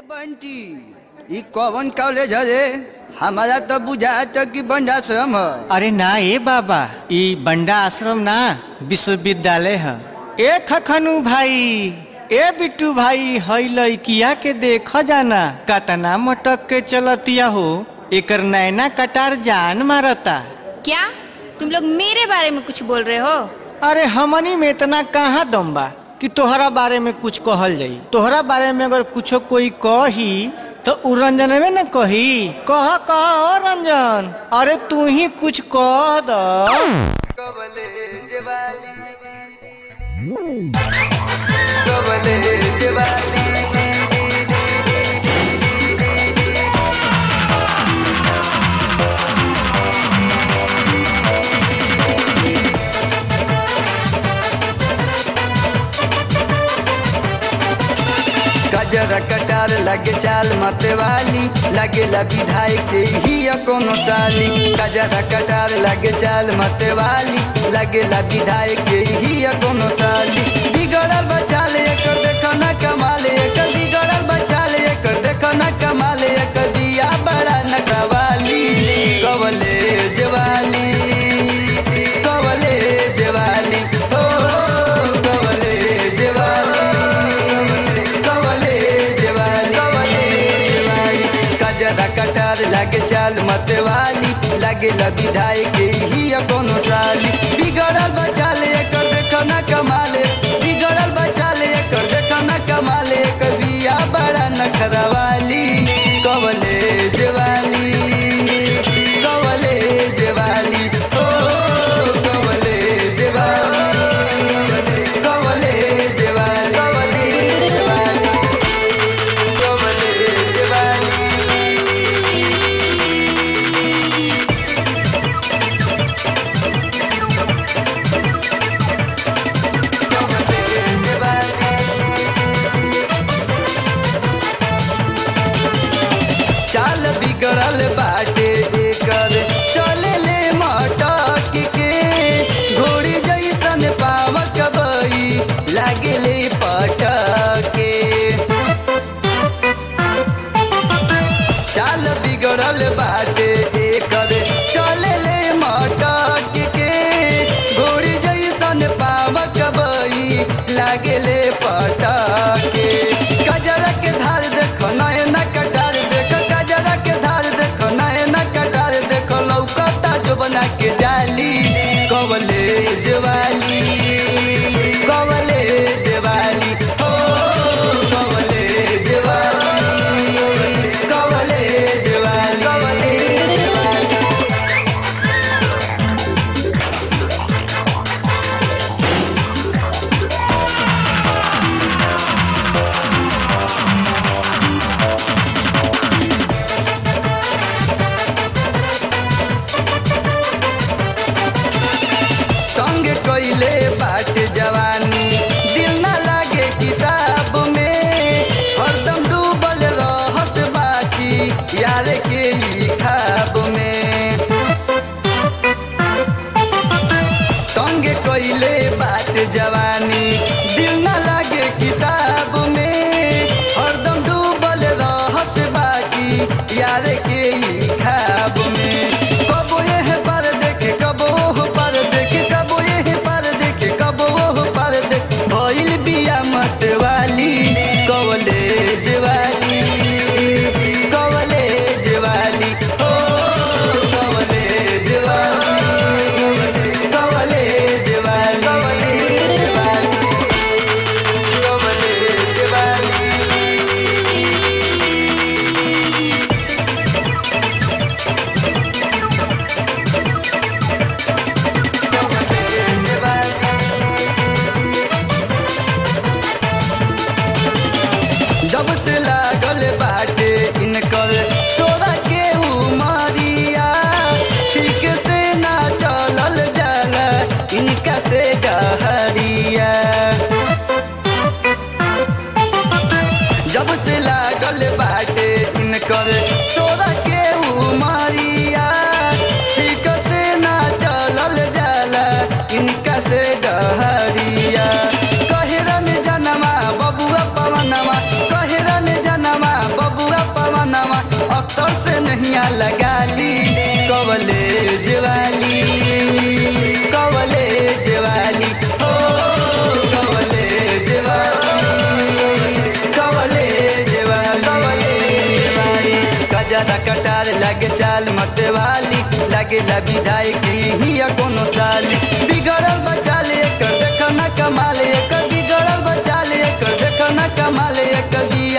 बंटी ई कौन कॉलेज हरे हमारा तो बुझात कि बंडाश्रम ह अरे ना ए बाबा ई बंडा आश्रम ना विश्वविद्यालय है ए खखनू भाई ए बिट्टू भाई हई लइकिया के देख जाना कतना मटक के चलतिया हो एकर नैना कटार जान मारता क्या तुम लोग मेरे बारे में कुछ बोल रहे हो अरे हमनी में इतना कहाँ दम बा कि तोहरा बारे में कुछ कहल जाई तोहरा बारे में अगर कुछो कोई कही तो उ रंजन में न कही कह कह ओ रंजन अरे तू ही कुछ कह द कॉलेज वाली कॉलेज वाली गजरा कटार लगे चाल मते वाली लगे विधायक के ही कोनो साली गजरा कटार लगे चाल मते वाली लगे विधायक के ही कोनो साली बिगड़ल बचाल एकर देखो ना कमाल एकर बिगड़ल बचाल एकर देखो ना कमाल एकर दिया बड़ा नटवाली कवले जवाली कवले जवाली हो कवले जवाली कवले जवाली कवले जवाली कजरा कटार लागे चाल मत वाली लागे विधायक ही कोनो साली बिगड़ल बचाल एकर देखो ना कमाले बिगड़ल बचाल एकर देखो ना कमाले एकर बिया बड़ा नखरवाली कवले जवाली कवले जवाली ओ कवले जवाली कवले जवाली कवले जवाली कवले जवाली कवले जवाली चाल बिगड़ल बाटे एकर चले ले मटक के घोड़ी जैसन पावक बई लागे ले पटके चाल बिगड़ल बाटे एकर चले ले मटक के घोड़ी जैसन पावक बई लागे ले पटके गजरा के धार देखो नयना कटार देखो गजरा के धार देखो नयना कटार देखो लौकता जो बना के जाली कवले जवाली कवले जवाली हो कवले जवाली कवले जवाली कवले जवाली संग कइले बाट जवानी दिल न लागे किताब में हरदम डूबल रहस बाकी यार के ई खाब में संग कइले बाट जवानी दिल न लागे किताब में हरदम डूबल रहस बाकी यार के ई खाब में कबो यह पर देखे कबो ओह पर देखे कबो यह पर देखे कबो ओह पर देखे भइल बिया मत वाली कवले जवाली कवले जवाली ओ कवले जवाली कवले जवाली कवले जवाली कवले जवाली जब से लागल बाटे इनकर सोरा के उमरिया ठीक से ना चलल जाला इनका से डहरिया जब से लागल बाटे इनकर सोरा के उमरिया ठीक से ना चलल जाला इनका से डहरिया कहरन जनमा बबुआ पवनमा कहरन जनमा कजरा कटार लगे चाल मत वाली लगे ला विधायक ही कोनो साली बिगड़ल बचाल एकर देख न कमाल एकर बिगड़ल बचाल एकर देख न कमाल एकर बिया